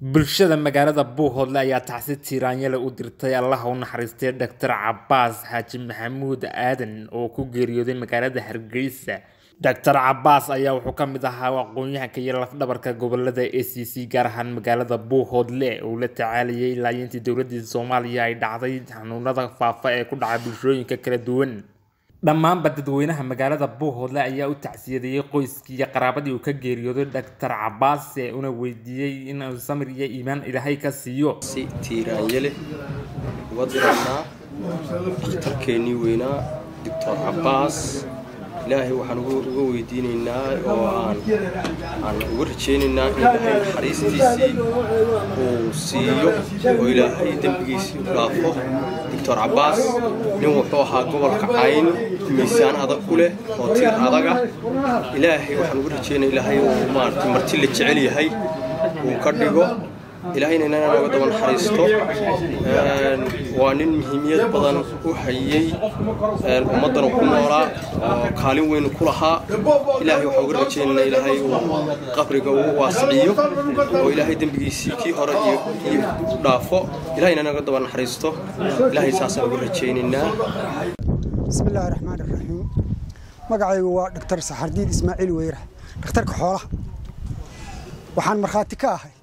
bulshada magaalada buuhoodle ayaa tacsi tiiraanyale u dirtay allaha u naxariistay doctor cabaas xaaji maxamuud aadan oo ku geeriyooday magaalada hargeysa doctor cabaas ayaa wuxuu ka mid ahaa aqoon-yahanka iyo lafdhabarka gobolada a c c gaar ahaan magaalada buuhoodle uu la tacaalayay laayintii dowladii soomaaliya ay dhacday xanuunada faafa ee ku dhaca bulshooyinka kala duwan dhammaanba dadweynaha magaalada buuhoodle ayaa u tacsiyadeeyey qoyskii iyo qaraabadii uu ka geeriyooday doctor cabaas ee una weydiiyey inuu samir iyo iimaan ilaahay ka siiyo si tiiraanyale uga diraynaa dhakhtarkeennii weynaa doctor cabaas ilaahay waxaan uga weydiinaynaa oo aan aan uga rajaynaynaa in ilaahay naxariistiisii uu siiyo oo ilaahay dembigiisii u dhaafo doctor cabaas nin wuxuu ahaa gobolka cayn miisaan adag ku leh oo tiir adaga ilaahay waxaan uga rajaynaya ilaahay uu maaragtay marti la jecel yahay uu ka dhigo ilaahayna inana nooga daba naxariisto waa nin muhiimiyad badan u hayey ummaddana ku noolaa oo kaalin weyn ku lahaa ilaahay waxaan uga rajaynaynaa ilaahay uu qabriga uu waasiciyo oo ilaahay dembigiisii kii hore iyo u dhaafo ilahayna nooga daba naxariisto ilaahay saasaan uga rajaynaynaa bismi illaahi raxmaan iraxiim magacaygu waa dhaktar saxardiid ismaaciil weyra dhakhtarka xoolaha waxaan markhaati ka ahay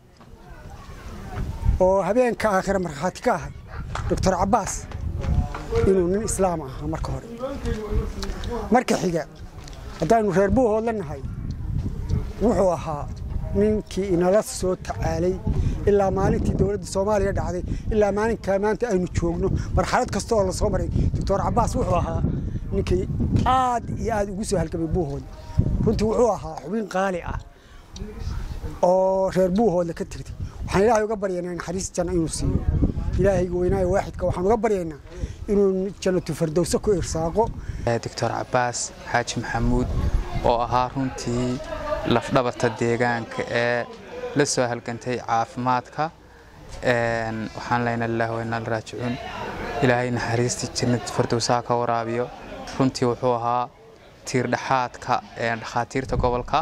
oo habeenka aakhira markhaati ka ahay doctor cabaas inuu nin islaam ahaa marka hore marka xiga haddaanu reer buuhoodla nahay wuxuu ahaa ninkii inala soo tacaalay ilaa maalintii dowladda soomaaliya dhacday ilaa maalinkaa maanta aynu joogno marxalad kasta oo la soo maray doctor cabaas wuxuu ahaa ninkii aad iyo aad ugu soo halgamay buuhoodle runtii wuxuu ahaa xubin qaali ah oo reer buuhoodle ka tirtay waxaan ilaahay uga baryaynaa naxariis janno inuu siiyo ilaahayga weynaayo waaxidka waxaan uga baryaynaa inuu jannatu fardowse ku irsaaqo doctor cabaas xaaji maxamuud oo ahaa runtii lafdhabarta deegaanka ee la soo halgantay caafimaadka waxaan leyna lillahi wa inaa raajicuun ilaahay naxariistii jannatu fardowsaha ka waraabiyo runtii wuxuu ahaa tiir dhexaadka dhakhaatiirta gobolka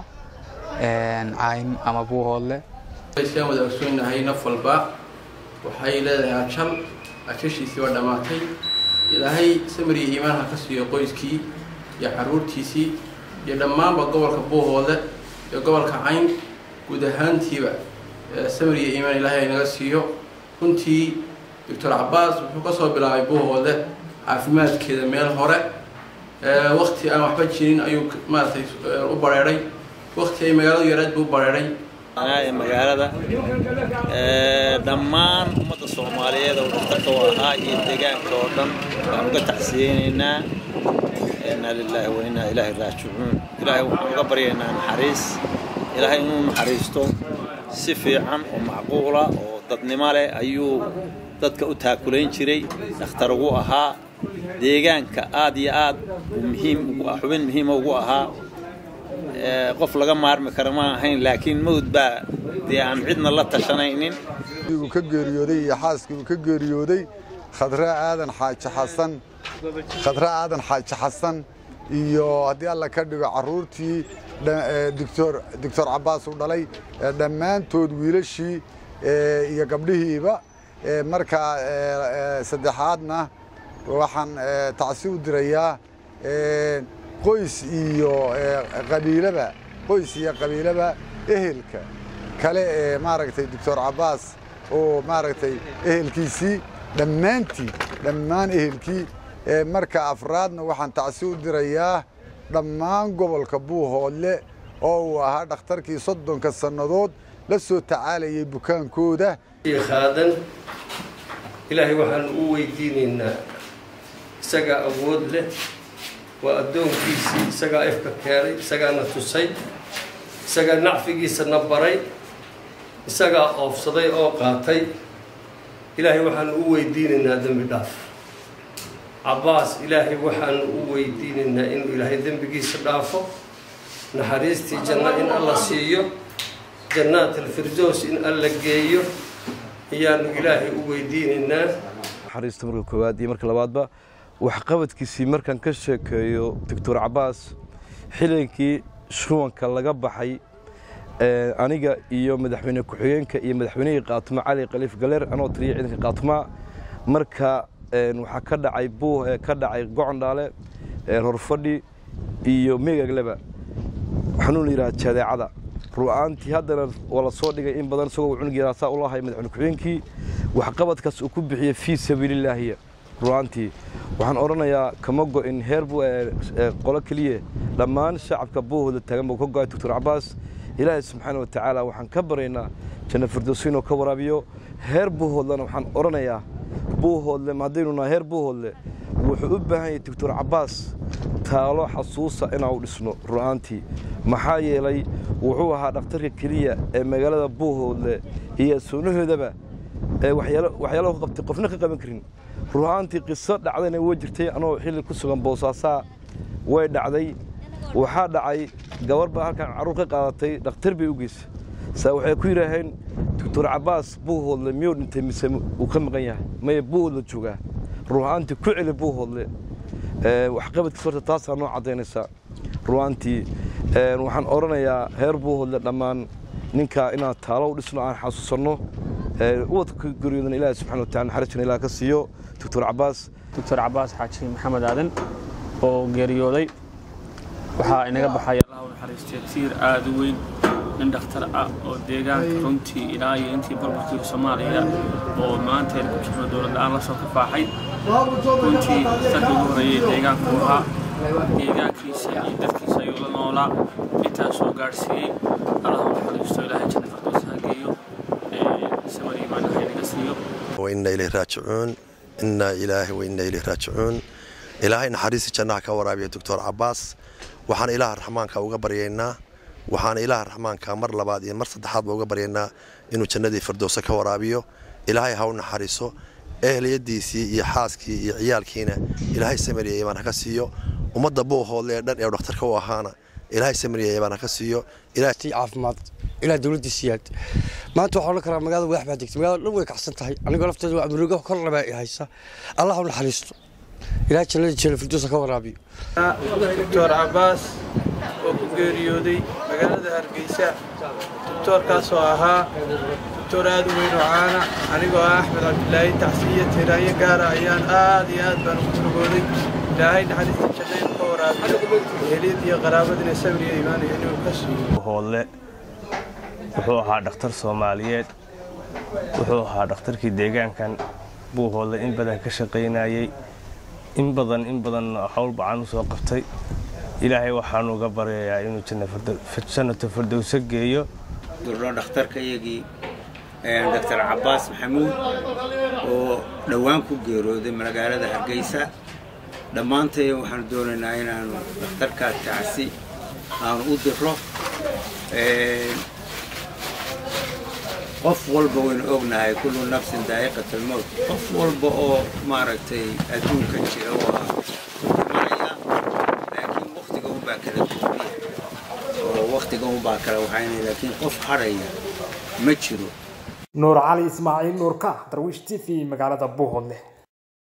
cayn ama buuhoodle aan wada ogsoonahay naf walba waxay leedahay ajal ajashiisii waa dhammaatay ilaahay samiriya iimaanha ka siiyo qoyskii iyo xaruurtiisii iyo dhammaanba gobolka buuhoode iyo gobolka cayn guud ahaantiiba samiriya iimaan ilaahay naga siiyo runtii doctor cabaas wuxuu ka soo bilaabay buuhoode caafimaadkeeda meel hore wakti aan waxba jirin ayuu maaragtay u bareedhay wakti ay magaaladu yareed buu u bareedhay magaalada dhammaan ummadda soomaaliyeed oo dhaktarka u ahaa iyo deegaanka oo dhan waan uga tacsiyeynaynaa inaa lilaahi wa inaa ilaahi raajicuun ilaahay waxaan uga baryaynaa naxariis ilaahay inuu naxariisto si fiican oo macquula oo dadnimo leh ayuu dadka u taakulayn jiray dhakhtar ugu ahaa deegaanka aad iyo aad muhiim xubin muhiima ugu ahaa qof laga maarmi kara ma ahayn laakiin mawd baa dee aan cidna la tashanaynin uu ka geeriyooday iyo xaaskii uu ka geeriyooday khadre aadan xaaji xasan khadre aadan xaaji xasan iyo haddii alla ka dhigo carruurtii doctor doctor cabaas uu dhalay dhammaantood wiilashii iyo gabdhihiiba markaa saddexaadna waxaan tacsi u dirayaa qoys iyo qabiilaba qoys iyo qabiilaba ehelka kale ee maaragtay doctor cabaas oo maaragtay ehelkiisii dhammaantii dhammaan ehelkii marka afraadna waxaan tacsi u dirayaa dhammaan gobolka buuhoodle oo uu ahaa dhakhtarkii soddonka sannadood la soo tacaalayay bukaankooda khaadan ilaahay waxaan u weydiinaynaa isagaa awood leh waa addoonkiisii isagaa ifka keenay isagaana tusay isagaa nacfigiisana baray isagaa oofsaday oo qaatay ilaahay waxaanu u weydiinaynaa dembi dhaaf cabbaas ilaahay waxaanu u weydiinaynaa inuu ilaahay dembigiisa dhaafo naxariistii janno in alla siiyo jannaat alfirdows in alla geeyo ayaanu ilaahay u weydiinaynaa naxariista marka koowaad iyo marka labaadba waxqabadkiisii markaan ka sheekeeyo doctor cabaas xilinkii shuwanka laga baxay aniga iyo madaxweyne ku-xigeenka iyo madaxweynihii qaatumo cali khaliif galeer anoo taliya ciidanka qaatumaa marka waxaa ka dhacay buu ka dhacay gocondhaale horfadhi iyo meegagleba xanuun la yidhaha jadeecada ru'aantii haddana waa la soo dhigay in badan isagoo cunug yaraa saa u lahay madaxweyne ku-xigeenkii waxqabadkaas uu ku bixiyey fii sabiilillaahiya ru'aantii waxaan odhanayaa kama go'in heer qolo keliya dhammaan shacabka buuhooda taagan buu ka go'ay doctor cabaas ilaahay subxaana wa tacaala waxaan ka baraynaa janna firdowsi inuu ka waraabiyo heer buuhoodlena waxaan odhanayaa buuhoodle haddaynu nahay heer buuhoodle wuxuu u baahan yahay doctor cabaas taalo xasuusa inaan dhisno ru'aantii maxaa yeelay wuxuu ahaa dhakhtarka keliya ee magaalada buuhoodle iyo soonahoodaba waxyaalaha ku qabtay qofna ka qaban karin ru'aantii qiso dhacdayna way jirtay anoo xilli ku sugan boosaasaa way dhacday waxaa dhacay gabar baa halkan carruur ka qaadatay dhakhtar bay u geysa saa waxay ku yidhaaheen doctor cabaas buuhoodle miyuu dhintay mise uu ka maqan yahay maya buuhoodle joogaa ru'aantii ku celi buuhoodle waxqabadkiis horta taasaa noo caddaynaysa ru'aantii waxaan odhanayaa heer buuhoodle dhammaan ninkaa inaan taalo u dhisno aan xasuusanno ubadka geryoodan ilaahi subxana watacala naxariisna ilaah ka siiyo doctor cabaas doctor cabaas xaaji maxamed aadan oo geeriyooday waxaa inaga baxaya allah u naxariistay tiir aad u weyn nin dhakhtar ah oo deegaanka runtii ilaa iyo intii barbarkii soomaaliya oo maanta aynu ku jirno dowlad la-aan la soo kafaaxay runtii dadka ugu horeeyey deegaanku ahaa deegaankiisa iyo dadkiisa ayuu la noolaa intaas soo gaadhsiiyey allah u naxariisto ilaahay janna firdows ha geeyo samar iimaan ha inaga siiyo وإنا إليه راجعون إنا إله وإنا إليه راجعون إلهي نحريس جناح كورابي دكتور عباس وحان إله الرحمن كوغا برينا وحان إله الرحمن كمر لبعض مر صدحات بوغا برينا إنو جندي فردوسا كورابيو إلهي هاو نحريسو أهل يديسي يا حاسكي يا عيالكينا إلهي سمري إيمان هكاسيو ومدى بو هو اللي دان إيو دكتور كواهانا إلهي سمري إيمان هكاسيو إلهي عافماد ilaa dowladda siyaad maanta waxaa odhan karaa magaalada wadax baa degtay magaalada dhan way kacsan tahay anigoo lafteeda waa amrugo kor labaa i haysa allah u naxariisto ilaa jannada jeela firdowsa ka waraabiyo doctor cabaas oo ku geeriyooday magaalada hargeysa doctoorkaasoo ahaa doctor aad u weyn oo caana anigoo ah axmed cabdilaahi tacsiiyo tiiraayo gaara ayaan aad iyo aad baan ugu murugooday ilaahay naxariista jannayn ka waraabiyo heliyad iyo qaraabadina sabir iyo iimaanayo inuu ka siiyo wuxuu ahaa dhakhtar soomaaliyeed wuxuu ahaa dhakhtarkii deegaankan buuhoodle in badan ka shaqaynayey in badan in badan howl bacan u soo qabtay ilaahay waxaanu uga baryayaa inuu jannatu firdowso geeyo durdho dhakhtarkayagii doctor cabaas maxamuud oo dhowaan ku geerooday magaalada hargeysa dhammaantay waxaanu doonaynaa inaanu dhakhtarkaas tacsi aanu u diro qof walba waynu ognahay kullu nafsin daa'iqat almowt qof walba oo maaragtay adduunka jira waa dhimanaya laakiin waktiga unbaa kala duwaniya oo waktiga unbaa kala waxaynaya laakiin qof hadhaya ma jiro nuur cali ismaaciil nuurka darwiish t v magaalada buuhoodle